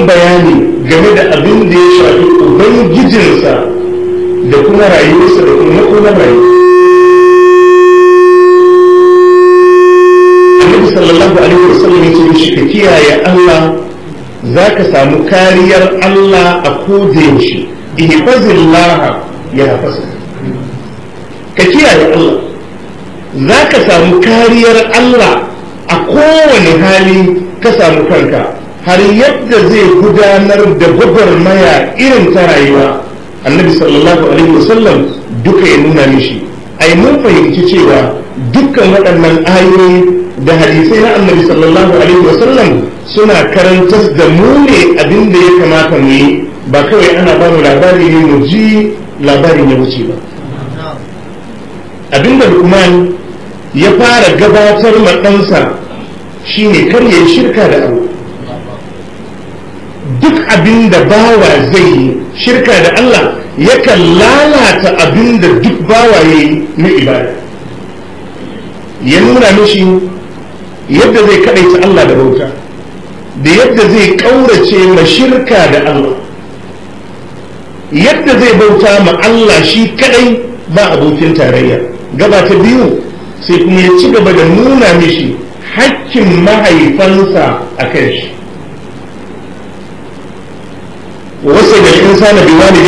bayani game da abin da ya shafi ubangijinsa da kuma rayuwarsa da kuma makonar rayuwa annabi sallallahu alaihi wasallam ya ce mishi ka kiyaye Allah za ka samu kariyar Allah a kodayaushe ihfazillah ya hafasa ka kiyaye Allah za ka samu kariyar Allah a kowane hali ka samu kanka har yadda zai gudanar da gwagwarmaya irin ta rayuwa annabi sallallahu alaihi wasallam duka ya nuna mishi ai mun fahimci cewa dukkan waɗannan ayoyi da hadisai na annabi sallallahu alaihi wasallam suna karantar da mu ne abin da ya kamata mu yi ba kawai ana ba mu labari ne mu ji labarin ya wuce ba abin da lukman ya fara gabatar ma ɗansa shine kar ya yi shirka da abu duk abin da bawa zai yi shirka da Allah yakan lalata abin da duk bawa ya yi na ibada ya nuna mishi yadda zai kaɗaita Allah da bauta da yadda zai ƙaurace ma shirka da Allah yadda zai bauta ma Allah shi kaɗai ba abokin tarayya gaba ta biyu sai kuma ya ci gaba da nuna mishi hakkin mahaifansa a kan shi wasu da insana biwani